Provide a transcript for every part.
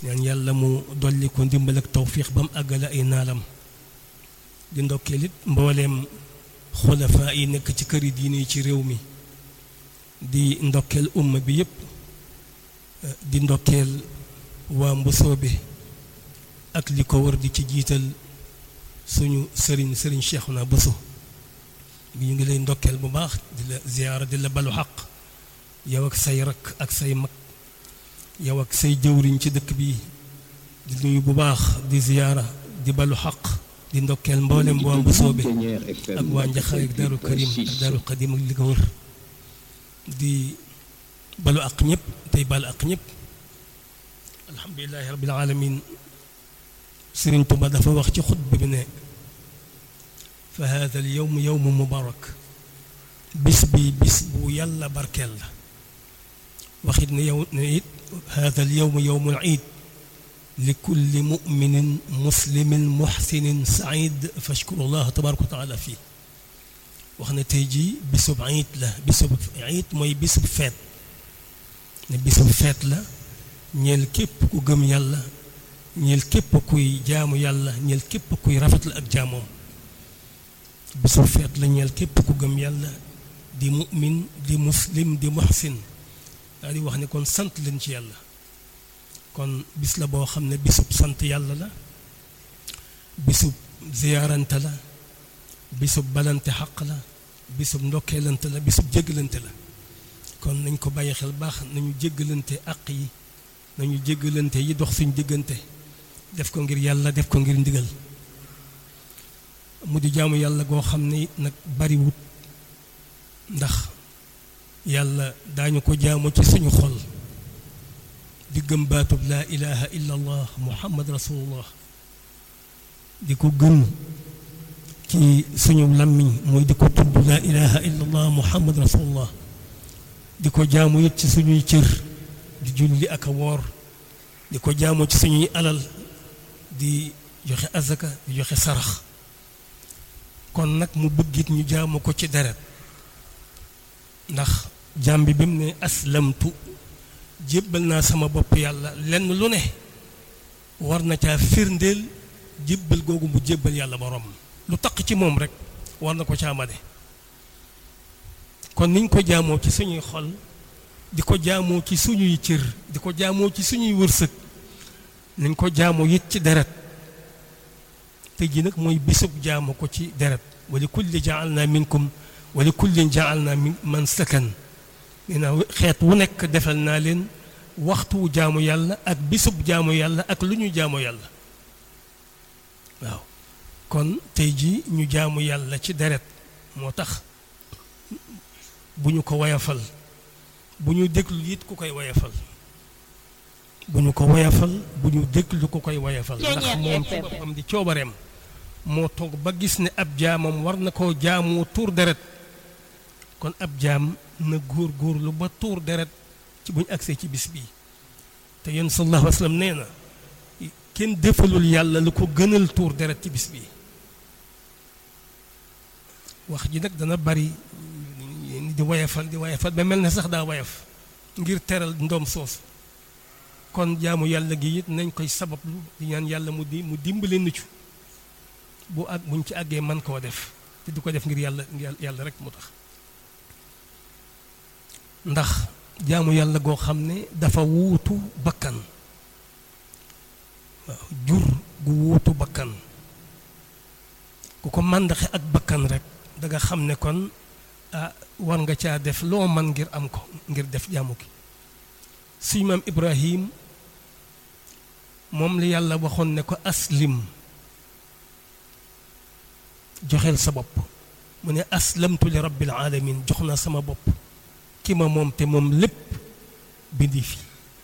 ñaan yàlla mu dolli ko ndimbal ak tawfiix ba mu àggale ay naalam di ndokkeel it mbooleem xulafaa yi nekk ci këri diine yi ci réew mi di ndokkeel umma bi yépp di ndokkeel waa mbusoobe ak li ko war di ci jiital suñu sëriñ sëriñ Cheikhouna Bousso bi ñu ngi lay ndokkeel bu baax di la ziyaara di la balu xaq yow ak say rakk ak say mag yow ak say jëwriñ ci dëkk bi di nuyu bu baax di ziyaara di balu xaq di ndokkeel mboolem waa Mbusoobe ak waa Njaxaay ak Daaru Karim ak Daaru Xadim ak li ko wër di balu ak ñëpp tey balu ak ñëpp alhamdulilahi rabbil alamin Sëriñ Tuba dafa wax ci xutba bi ne fa hada al yowm yowmu mubarak bis bi bis bu yàlla barkeel la waxit ne yow ne it hada al yowm yowmu al iid li kulli muminin muslimin muxsinin said fashkuru llah tabaraka wa taala fii wax ne tey jii bisub iid la bisub iid mooy bisub feet ne bisub feet la ñeel képp ku gëm yàlla ñeel képp kuy jaamu yàlla ñeel képp kuy rafetlu ak jaamoom bisub feet la ñeel képp ku gëm yàlla di mu'min di muslim di muhsin daal di wax ne kon sant leen ci yàlla kon bis la boo xam ne bisub sant yàlla la bisub ziyaarante la bisub balante xaq la bisub ndokkeelante la bisub jéggalante la kon nañ ko bàyyi xel baax nañu jéggalante àq yi nañu jéggalante yi dox suñ diggante def ko ngir yàlla def ko ngir ndigal mu di jaamu yàlla goo xam ne nag bariwut ndax yàlla daañu ko jaamu ci suñu xol di gëm baatub laa ilaha illa allah muhammad rasulullah di ko gëm ci suñu làmmiñ mooy di ko tudd laa ilaha illa allah muhammad rasulullah di ko jaamu it ci suñuy cër di julli ak a woor di ko jaamu ci suñuy alal di joxe azaka di joxe sarax kon nag mu bëggit ñu jaamu ko ci deret ndax jaam bi bi mu ne aslamtu jébbal naa sama bopp yàlla lenn lu ne war na caa firndeel jébbal googu mu jébbal yàlla borom lu taq ci moom rek war na ko caa mane kon niñ ko jaamoo ci suñuy xol di ko jaamoo ci suñuy cër di ko jaamoo ci suñuy wërsëg nañ ko jaamoo it ci deret te ji nag mooy bisub jaamu ko ci deret wali kulli jaalna minkum wali kullin jaalna min man sakan nee naa xeet wu nekk defal naa leen waxtu jaamu yàlla ak bisub jaamu yàlla ak lu ñu jaamu yàlla waaw kon tey ji ñu jaamu yàlla ci deret moo tax bu ñu ko wayafal bu ñu déglu it ku koy wayafal bu ñu ko wayafal bu ñu déglu ku koy wayafal ndax moom ci boppam di coobareem moo toog ba gis ne ab jaamam war na koo jaamoo tuur deret kon ab jaam na góor góorlu ba tuur deret ci bu ñu agsee ci bis bii te yéen sallallahu alayhi wa sallam nee na kenn defalul yàlla lu ko gënal tuur deret ci bis bii wax ji nag dana bari di wayafal di wayafal ba mel ne sax daa wayaf ngir teral ndoom soosu kon jaamu yàlla gi it nañ koy sabablu di ñaan yàlla mu di mu dimbale nu ci bu ak buñ ci àggee man koo def te du ko def ngir yàlla ngir yàlla rek mu tax ndax jaamu yàlla goo xam ne dafa wuutu bakkan waaw jur gu wuutu bakkan ku ko màndaxe ak bakkan rek da nga xam ne kon ah war nga caa def loo man ngir am ko ngir def jaamu gi suñu maam Ibrahim moom la yàlla waxoon ne ko aslim joxeel sa bopp mu ne aslamtu li rabbil alamin jox naa sama bopp ki ma moom te moom lépp bindi fi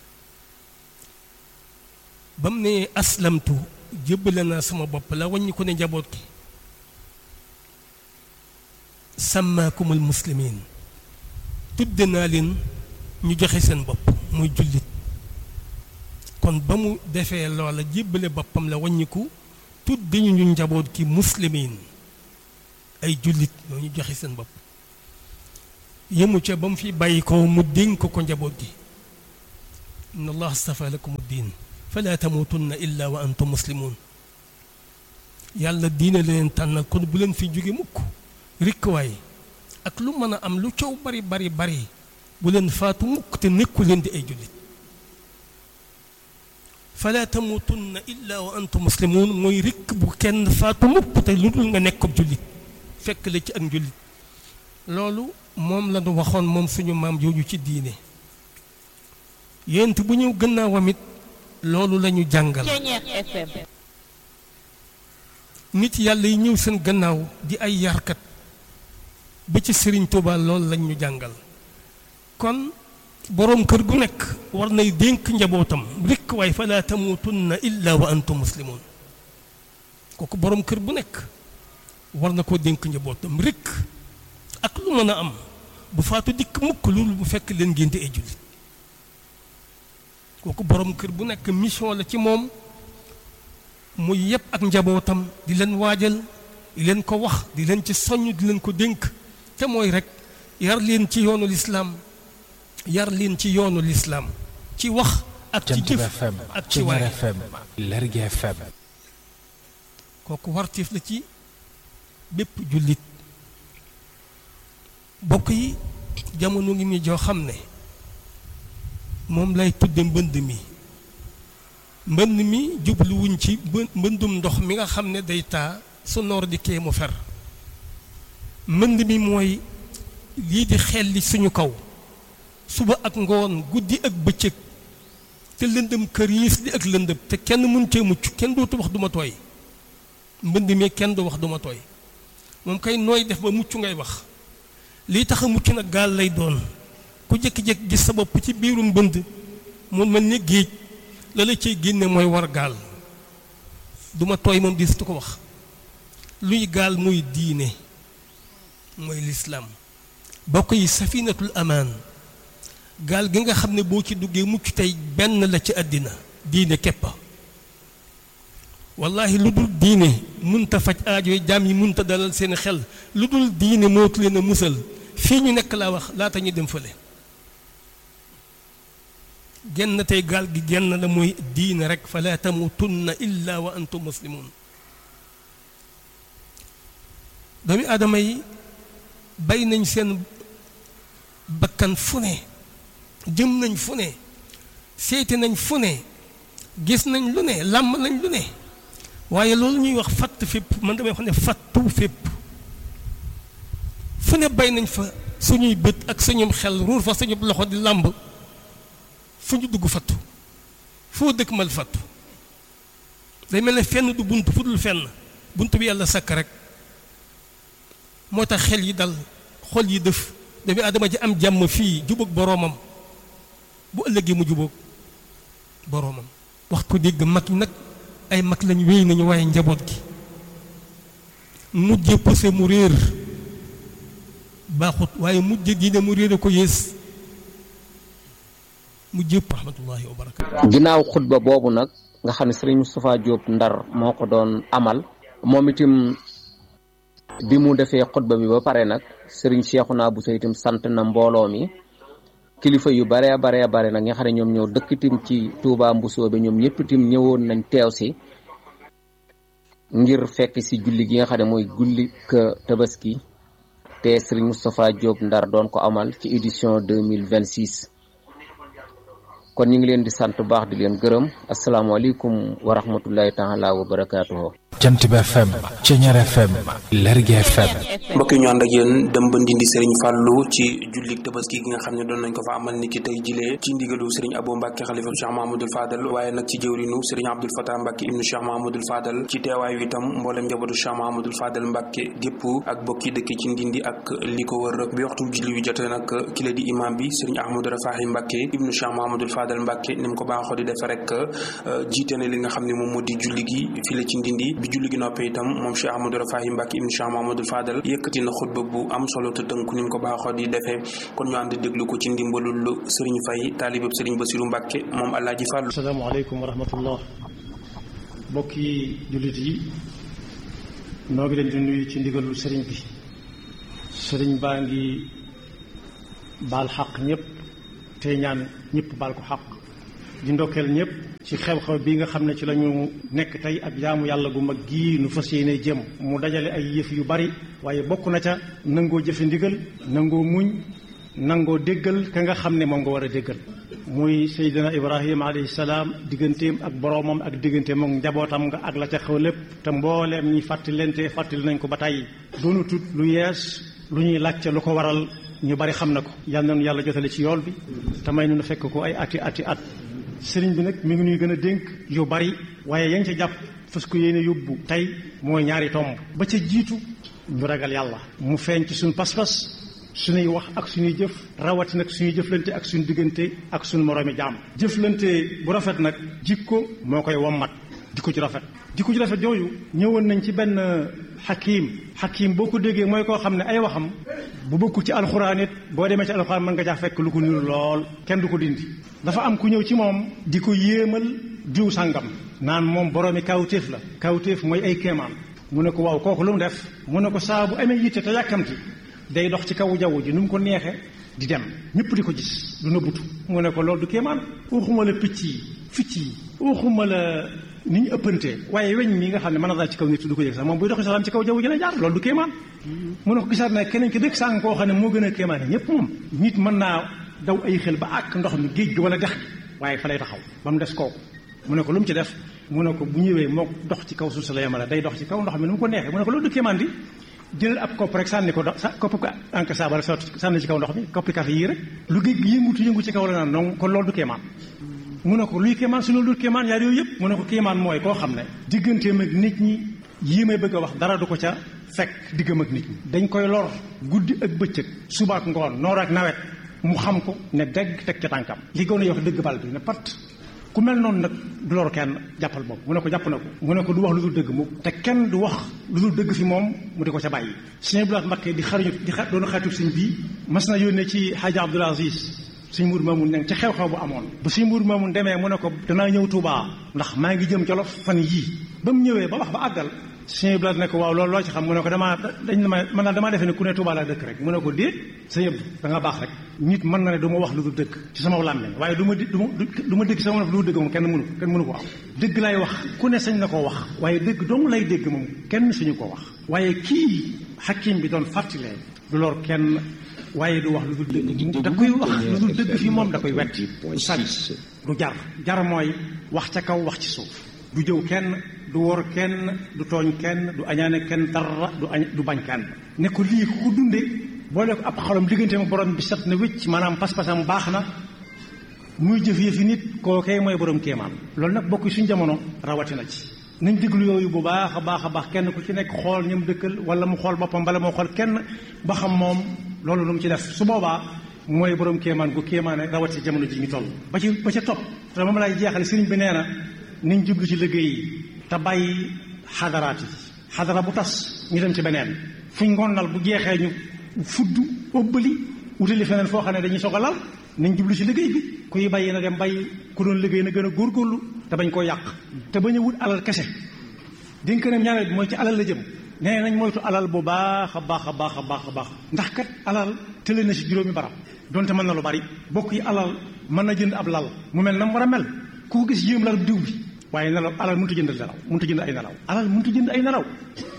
ba mu ne aslamtu jébbale naa sama bopp la wàññi ko ne njaboot gi sàmmaakumul muslimin tudde naa leen ñu joxe seen bopp muy jullit kon ba mu defee loola jébbale boppam la wàññiku tudde ñu ñu njaboot gi muslimin ay jullit ñoo ñu joxe seen bopp yemu ca ba mu fi bàyyi ko mu dénk ko ko njaboot gi inna allah astafa lakum diin fala tamutunna illa wa antum muslimun yàlla diine la leen tànnal kon bu leen fi jóge mukk rikkwaay ak lu mën a am lu coow bari bari bari bu leen faatu mukk te nekku leen di ay jullit fala tamutunna illa wa antum muslimun mooy rikk bu kenn faatu mukk te lu dul nga nekk ab jullit fekk la ci ak njullit loolu moom la ñu waxoon moom suñu maam jooju ci diine yéent bu ñëw gannaawam it loolu la ñu jàngal nit yàlla yi ñëw seen gannaaw di ay yarkat ba ci sëriñ Tuuba loolu lañ ñu jàngal kon boroom kër gu nekk war nay dénk njabootam rekk waaye falaa tamuutunna illa wa antum muslimun kooku boroom kër bu nekk war na koo dénk njabootam rekk ak lu mën a am bu faatu dikk mukk loolu bu fekk leen ngénte ay jullit kooku boroom kër bu nekk mission la ci moom muy yépp ak njabootam di leen waajal di leen ko wax di leen ci soññ di leen ko dénk te mooy rek yar leen ci yoonu lislaam yar leen ci yoonu lislaam ci wax ak ci jëf ak ci waay Lergui FM kooku wartiif la ci bépp jullit bokk yi jamono ngi mi joo xam ne moom lay tudde mbënd mi mbënd mi jubluwuñ ci mbëndum ndox mi nga xam ne day taa su noor di kee mu fer mbënd mi mooy lii di xelli suñu kaw suba ak ngoon guddi ak bëccëg te lëndëm këriis di ak lëndëm te kenn mun cee mucc kenn dootu wax duma tooy mbënd mi kenn du wax duma tooy moom kay nooy def ba mucc ngay wax lii tax a mucc nag gaal lay doon ku jékki-jékki gis sa bopp ci biiru mbënd mu mel ni géej la la cay génne mooy war gaal duma tooy moom dis tu ko wax luy gaal muy diine mooy lislaam bokk yi safinatul amaan gaal gi nga xam ne boo ci duggee mucc tey benn la ci àddina diine képpa wallahi lu dul diine munta faj aajoy jaam yi munta dalal seen xel lu dul diine mootu leen a musal fii ñu nekk laa wax laata ñu dem fële genn tey gaal gi genn la mooy diine rek fala tamutunna illa wa antum muslimun doomi aadama yi bay nañ seen bakkan fu ne jëm nañ fu ne seeti nañ fu ne gis nañ lu ne làmb nañ lu ne waaye loolu ñuy wax fatt fépp man damay wax ne fattu fépp fu ne bay nañ fa suñuy bët ak suñum xel ruur fa suñu loxo di làmb fu ñu dugg fattu foo dëkk mal fattu day mel ne fenn du bunt fu dul fenn bunt bi yàlla sakk rek moo tax xel yi dal xol yi dëf doomi adama ji am jàmm fii jubóog boroomam bu ëllëgee mu jubóog boroomam wax ko dégg mag ñi nag ay mag lañ wéy nañu waaye njaboot gi mujje poussé mu réer baaxut waaye mujje diine mu réer a ko yées mujje rahmatullahi wa barakatu ginnaaw xutba boobu nag nga xam ne sëriñ Moustapha Diop Ndar moo ko doon amal moom itam bi mu defee xutba bi ba pare nag sëriñ Cheikhouna Bousso itam sant na mbooloo mi kilifa yu bare bare bare nag nga xam ne ñoom ñoo dëkk itam ci Touba Mbousso bi ñoom ñëpp itam ñëwoon nañ teew si ngir fekk si julli gi nga xam ne mooy gulli ka tabaski te sëriñ Moustapha Diop Ndar doon ko amal ci édition deux mille vingt six kon ñu ngi leen di sant bu baax di leen gërëm asalaamaaleykum wa rahmatullahi taala wa barakaatuhu jant bi FM Ceñeer FM Lergui FM mbokk yi ñu ànd ak yéen dem ba ndindi Serigne Fallou ci jullik tabaski gi nga xam ne doon nañ ko fa amal niki tey jilee ci ndigalu Serigne Abou Mbacke xalifa Cheikh Mahamadul Fadal waaye nag ci jëwrinu Serigne Abdoul Fatah Mbacke ibnu Cheikh Mahamadul Fadal ci teewaayu itam mboolem njabootu Cheikh Mahamadul Fadal Mbacke gépp ak bokki dëkk ci ndindi ak li ko wër bi waxtu julli wi jotee nag ki la di imam bi Serigne Ahmadou Rafahi Mbacke ibnu Cheikh Mahamadul Fadal Mbacke ni mu ko baaxoo di defe rek jiite na li nga xam ne moom moo di julli gi fii la ci ndindi bi julli gi noppee itam moom Cheikh Ahmadou Rafahi Mbacke ibnu Cheikh Mahamadul Fadal yëkkati na xutba bu am solo te tënku ni mu ko baaxoo di defee kon ñu ànd déglu ko ci ndimbalul Serigne Faye taalibab Serigne Bassirou Mbacke moom Alaaji Fàllu asalaamaaleykum wa rahmatullah mbokki jullit yi noo ngi leen di nuyu ci ndigalul sëriñ bi sëriñ baa ngi baal xaq ñëpp tey ñaan ñëpp baal ko xaq di ndokkeel ñëpp ci xew-xew bi nga xam ne ci la ñu nekk tey ak jaamu yàlla gu mag gii nu fas yéene jëm mu dajale ay yëf yu bari waaye bokk na ca nangoo jëfe ndigal nangoo muñ nangoo déggal ka nga xam ne moom nga war a déggal muy Seydina Ibrahima alayhi salaam digganteem ak boroomam ak digganteem ak njabootam nga ak la ca xew lépp te mbooleem ñi fàttali lente fàttali nañ ko ba tey doonu tut lu yees lu ñuy laajte lu ko waral ñu bari xam na ko yal nañu yàlla jotale ci yool bi te may nu fekk ko ay ati ati at sëriñ bi nag mi ngi ñuy gën a dénk yu bari waaye yaa ngi ca jàpp fas ko yéene yóbbu tey mooy ñaari tomb ba ca jiitu ñu ragal yàlla mu feeñ ci suñu pas-pas suñuy wax ak suñuy jëf rawati nag suñuy jëflante ak suñu diggante ak suñu moroomi jaam jëflante bu rafet nag jikko moo koy wommat jikko ci rafet jikko ci rafet yooyu ñëwoon nañ ci benn xakiim xakiim boo ko déggee mooy koo xam ne ay waxam bu bokkul ci alxuraan it boo demee ci alxuraan mën nga jaa fekk lu ko niru lool kenn du ko dindi dafa am ku ñëw ci moom di ko yéemal diw sàngam naan moom boroomi kawtéef la kawtéef mooy ay kéemaan mu ne ko waaw kooku lu mu def mu ne ko saa bu amee yitte te yàkkamti day dox ci kaw jaww ji nu mu ko neexe di dem ñëpp di ko gis du nëbbutu mu ne ko loolu du kéemaan waxuma la picc yi ficc yi waxuma la ni ñu ëppante waaye weñ mi nga xam ne mën na daal ci kaw nit du ko yëg sax moom buy doxi salaam ci kaw jaww ji la jaar loolu du kéemaan mu ne ko gisaat na keneen ki dëkk sàng koo xam ne moo gën a kéemaane ñëpp moom nit mën naa daw ay xel ba àkk ndox mi géej gi wala dex gi waaye fa lay taxaw ba mu des kooku mu ne ko lu mu ci def mu ne ko bu ñëwee moo dox ci kaw suuf si la yemale day dox ci kaw ndox mi nu mu ko neexee mu ne ko loolu du kéemaan di jëlal ab kopp rek sànni ko do sa kopp ko ank saaba rek sànni ci kaw ndox mi koppi café yii rek lu géej gi yëngutu yëngu ci kaw la naan donc kon loolu du kéemaan mu ne ko luy kéemaan su loolu du kéemaan yaar yooyu yëpp mu ne ko kéemaan mooy koo xam ne digganteem ak nit ñi yii may bëgg a wax dara du ko ca fekk diggam ak nit ñi dañ koy lor guddi ak bëccëg suba ak ngoon noor ak nawet mu xam ko ne dégg teg ca tànkam li gën a yox dëgg bal bi ne pat ku mel noonu nag du lor kenn jàppal boobu mu ne ko jàpp na ko mu ne ko du wax lu dul dëgg mu te kenn du wax lu dul dëgg fi moom mu di ko ca bàyyi sëñ Abdoulaye Mbacké di xariñu di xa doon xaritu sëñ bii mas na yónnee ci Hadji Abdoul Aziz sëñ Mour Mamoun ne ci xew-xew bu amoon ba sëñ Mour Mamoun demee mu ne ko danaa ñëw Touba ndax maa ngi jëm Jolof fan yii ba mu ñëwee ba wax ba àggal sëñ Abdoulaye ne ko waaw loolu loo ci xam mu ne ko damaa dañ ma man daal damaa defee ne ku ne Touba laa dëkk rek mu ne ko déet sëñ Abdou da nga baax rek nit mën na ne du ma wax lu dul dëgg ci sama làmmiñ waaye du ma di du ma du ma dégg sama lu dul dëgg moom kenn mënu kenn mënu ko am dëgg lay wax ku ne sañ na koo wax waaye dëgg dong lay dégg moom kenn suñu ko wax waaye kii xakim bi doon fàttalee du lor kenn waaye du wax lu dul dëgg da koy wax lu dul dëgg fi moom da koy wetti du sànni du jar jar mooy wax ca kaw wax ci suuf du jëw kenn du wor kenn du tooñ kenn du añaane kenn dara du añ du bañ kenn ne ko lii ku ko dunde boole ko ab xolam diggante ma borom bi set na wécc maanaam pas-pasam baax na muy jëf yëfi nit kookee mooy borom kéemaan loolu nag bokk suñ jamono rawatina ci nañ déglu yooyu bu baax a baax a baax kenn ku ci nekk xool ñam dëkkal wala mu xool boppam bala moo xool kenn ba xam moom loolu lu mu ci def su boobaa mooy borom kéemaan gu kéemaane rawati jamono ji ñu toll ba ci ba ca topp te moom lay jeexale sëriñ bi nee na nañ jublu ci liggéey yi te bàyyi xadaraat yi xadara bu tas ñu dem ci beneen fuñ ngonnal bu jeexee ñu fudd ëbbali wutali feneen foo xam ne dañuy soog a lal nañ jublu ci liggéey bi kuy bàyyi na dem bàyyi ku doon liggéey na gën a góorgóorlu te bañ koo yàq te bañ a wut alal kese dénk na ñaareel bi mooy ci alal la jëm nee nañ moytu alal bu baax a baax a baax a baax a baax ndax kat alal tële na ci juróomi barab donte mën na lu bari bokk yi alal mën na jënd ab lal mu mel na mu war a mel ku ko gis yéem lal diw bi waaye nelaw alal mënut a jënd nelaw mënut a jënd ay nelaw alal mënut a jënd ay nelaw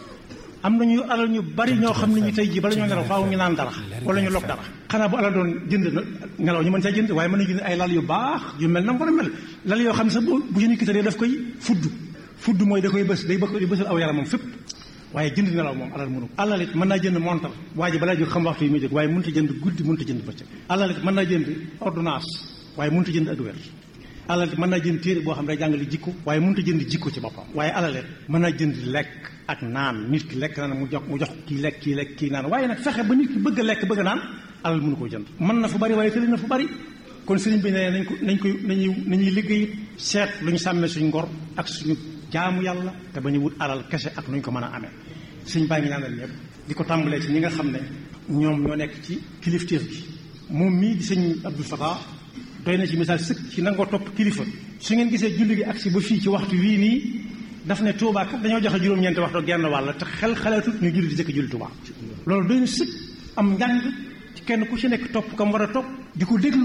am nañu alal ñu bari ñoo xam ne ñu tey jii bala ñoo nelaw faaw ñu naan dara wala ñu log dara xanaa bu alal doon jënd nelaw ñu mën caa jënd waaye mën na jënd ay lal yu baax yu mel na mu war a mel lal yoo xam ne sax bu ñu kittaree daf koy fudd fudd mooy da koy bës day bëgg di bësal aw yaram moom fépp waaye jënd nelaw moom alal mënu alal it mën naa jënd montal waa ji balaa jóg xam waxtu yi muy jóg waaye mënut a jënd guddi mënut a jënd bëccëg alal it mën naa jënd ordonnance waaye mënut a jënd ak wér alal mën naa jënd téere boo xam ne day jàngale jikko waaye mënut a jënd jikko ci boppam waaye alal it mën naa jënd lekk ak naan nit ki lekk naan mu jox mu jox kii lekk kii lekk kii naan waaye nag fexe ba nit ki bëgg a lekk bëgg a naan alal mënu koo jënd mën na fu bari waaye tëli na fu bari kon sëriñ bi ne nañ ko nañ koy nañuy nañuy liggéey seet lu ñu sàmmee suñ ngor ak suñu jaamu yàlla te ba ñu wut alal kese ak nu ñu ko mën a amee sëñ baa ngi ñaanal ñëpp di ko tàmbalee ci ñi nga xam ne ñoom ñoo nekk ci kilifteef gi moom mii di sëñ Abdou Fatah doy na ci misaal sëkk ci nangoo topp kilifa su ngeen gisee julli gi agsi ba fii ci waxtu wii nii daf ne Touba kat dañoo joxe juróom-ñeenti waxtu genn wàll te xel xalaatut ñu julli di jëkk julli Touba loolu doy na sëkk am njàng ci kenn ku ci nekk topp kam war a topp di ko déglu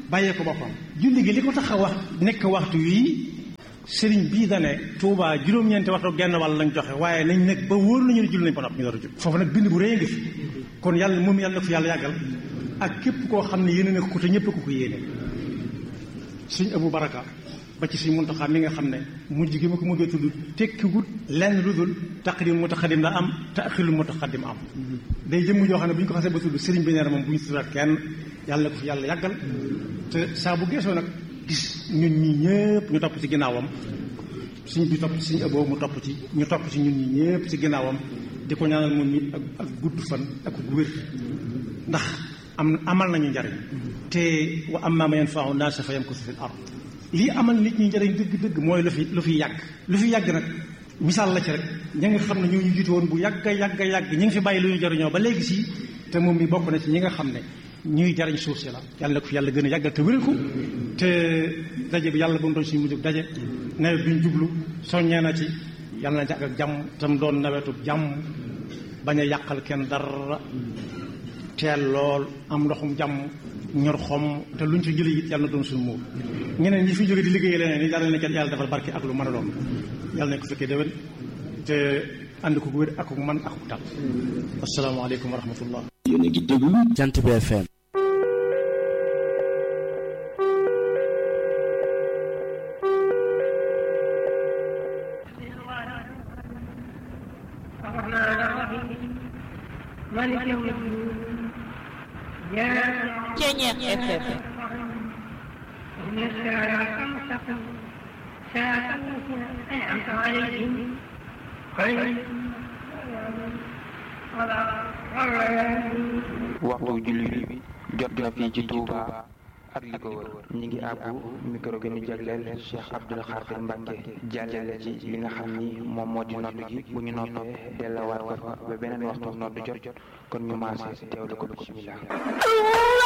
bàyyee ko boppam julli gi li ko tax a wax nekk waxtu wii sëriñ bii dane Touba juróom-ñeenti waxtu genn wàll lañ joxe waaye nañ nekk ba wóor nañu ne julli nañ ba noppi ñu door a jul foofu nag bind bu rëy ngi fi kon yàlla moom yàlla na ko fi yàlla yàggal ak képp koo xam ne yéene na ko te ñëpp ko ko yéene sëñ Abu Baraka ba ci sëñ Muntaxa mi nga xam ne mujj gi ma ko mujjee tudd tekkiwut lenn lu dul taqdim mutaqaddim la am taaxirul mutaqaddim am day jëmm joo xam ne bu ñu ko xasee ba tudd sëriñ bi nee na moom bu ñu tuddaat kenn yàlla na ko fi yàlla yàggal te saa bu geesoo nag gis ñun ñi ñëpp ñu topp ci ginnaawam suñ bi topp ci suñu ëboo mu topp ci ñu topp ci ñun ñi ñëpp ci ginnaawam di ko ñaanal moom it ak ak gudd fan ak wér ndax am amal nañu njariñ te wa amma man yanfa'u naasa fa yamkusu fil ard lii amal nit ñi njariñ dëgg-dëgg mooy lu fi lu fi yàgg lu fi yàgg nag misaal la ci rek ña nga xam ne ñoo ñu jiitu woon bu yàgg yàgg yàgg ñi ngi fi bàyyi lu ñu jariñoo ba léegi si te moom mi bokk na ci ñi nga xam ne ñuy jariñ suuf si la yàlla na ko fi yàlla gën a yàggal te wéral ko te daje bi yàlla bu mu doon suñu mujjub daje nawet bi ñu jublu soññee na ci yàlla na jàgg ak jàmm tam doon nawetu jàmm bañ a yàqal kenn dara teel lool am ndoxum jàmm ñor xom te luñ fi jëlee it yàlla na doon suñu muur ñeneen ñi fi jóge di liggéey leneen ni yàlla na kenn yàlla defal barke ak lu mën a doon yàlla nañ ko fekkee déwén te ànd ko wér ak man ak tal asalaamaaleykum wa rahmatullah yéen a ngi déglu Jant bi FM الرحمن الرحيم مالك يوم الدين Ceñeex FM إن الصراط المستقيم صراط الذين أنعمت عليهم غير waxtu julli bi jot na fii ci Touba ak li ko wër ñi ngi àbbu micro gi ñu jagleel Cheikh Abdoul Khadir Mbacke jàllale ci li nga xam ni moom moo di nodd gi bu ñu noppee delluwaat ko fa ba beneen waxtu nodd jot kon ñu maase teewlu ko bismillah